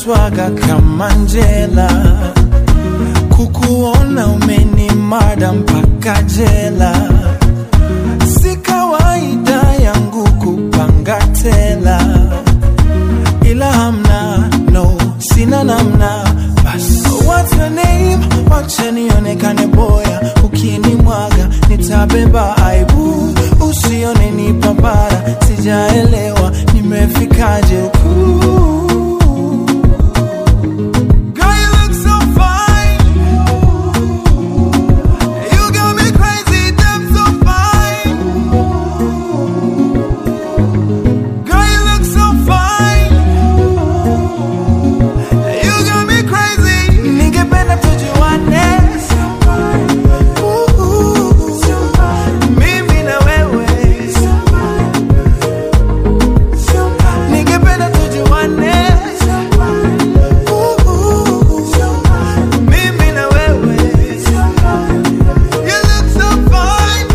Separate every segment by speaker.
Speaker 1: swaga kama Njela, kukuona umenimada mpaka jela. Si kawaida yangu kupanga tela, ila hamna no, sina namna. Bas, what's your name? Wacha nionekane boya, ukinimwaga nitabeba aibu, usione ni papara, sijaelewa nimefikaje huku. Girl, you look so fine. You got me crazy, damn so fine. Girl, you look so fine. You got me crazy. Ningependa tujuane. Ooh, mimi na wewe. Ningependa tujuane. Ooh, mimi na wewe. You look so fine.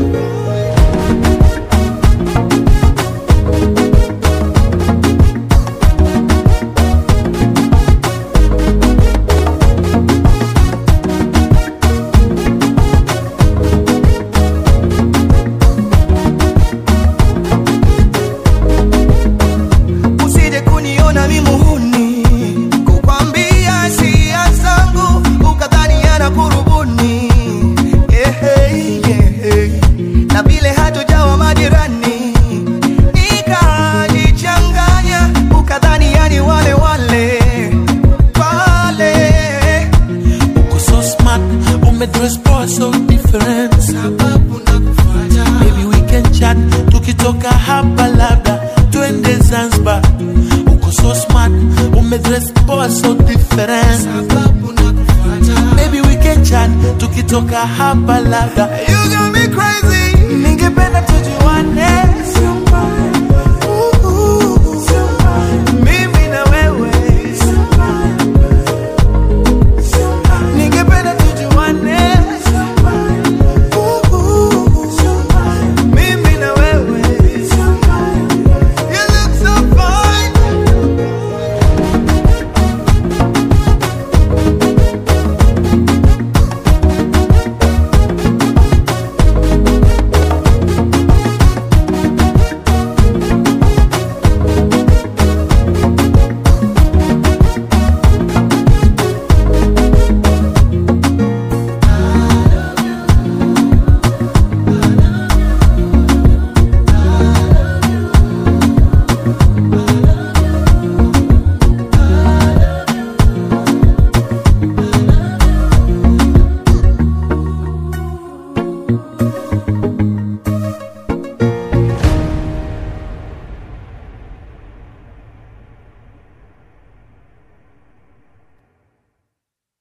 Speaker 2: usije kuniona mimuhuni kukwambia sia zangu ukadhani ana kurubuni Ehe, ehe. na vile hatujawa majirani nikajichanganya ukadhani yani wale wale pale
Speaker 1: Uko so smart, umedress poa so different.
Speaker 2: sababu nakufuata
Speaker 1: Maybe we can chat, tukitoka hapa labda twende Zanzibar. Uko so smart, umedress poa so different.
Speaker 2: sababu nakufuata
Speaker 1: Maybe we can chat, tukitoka hapa labda